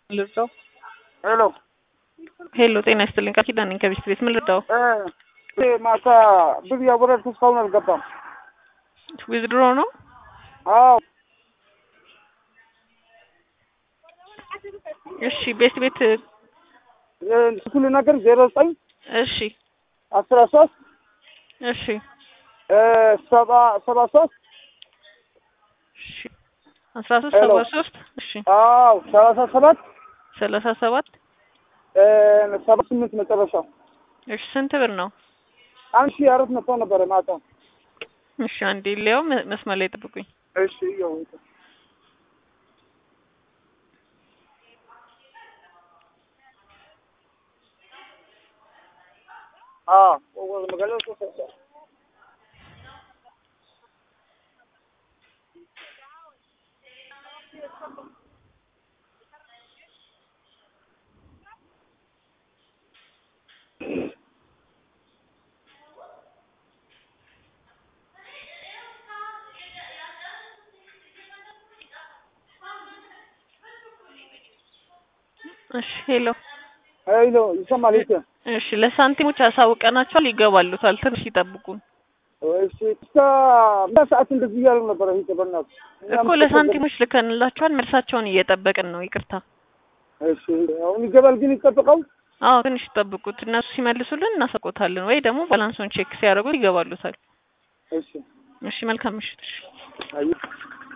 ልርዳው? ሄሎ ሄሎ፣ ጤና ይስጥልኝ። ቃል ኪዳን ነኝ ከቤት ቤት። ምን ልርዳው? እ ማታ ብር ያወረድኩት እስካሁን አልገባም። ዊዝድሮ ነው? አዎ እሺ፣ ቤት ቤት። ስኩል ነገር ዜሮ ዘጠኝ እሺ፣ አስራ ሶስት እሺ፣ ሰባ ሰባ ሶስት እሺ። አስራ ሶስት ሰባ ሶስት እሺ፣ አዎ ሰላሳ ሰባት ሰላሳ ሰባት ሰባ ስምንት መጨረሻው እሺ። ስንት ብር ነው? አንድ ሺህ አራት መቶ ነበረ ማታ። እሺ፣ አንዴ ሊያው መስመር ላይ ጠብቁኝ። እሺ ያው አዎ መገለጽ እሺ፣ ሄሎ ሄሎ ይሰማል? ይሰ እሺ፣ ለሳንቲሞች አሳውቀናቸዋል። ይገባሉታል። ትንሽ ይጠብቁን እሺ እስከ ምን ሰዓት እንደዚህ እያሉ ነበረ? ይሄ በእናትህ እኮ ለሳንቲሞች ልከንላቸዋል። መልሳቸውን እየጠበቅን ነው። ይቅርታ። እሺ አሁን ይገባል ግን ይጠብቀው። አዎ ትንሽ ይጠብቁት። እነሱ ሲመልሱልን እናሳውቆታለን፣ ወይ ደግሞ ባላንሱን ቼክ ሲያደርጉ ይገባሉታል። እሺ እሺ፣ መልካም ምሽት። እሺ። አይ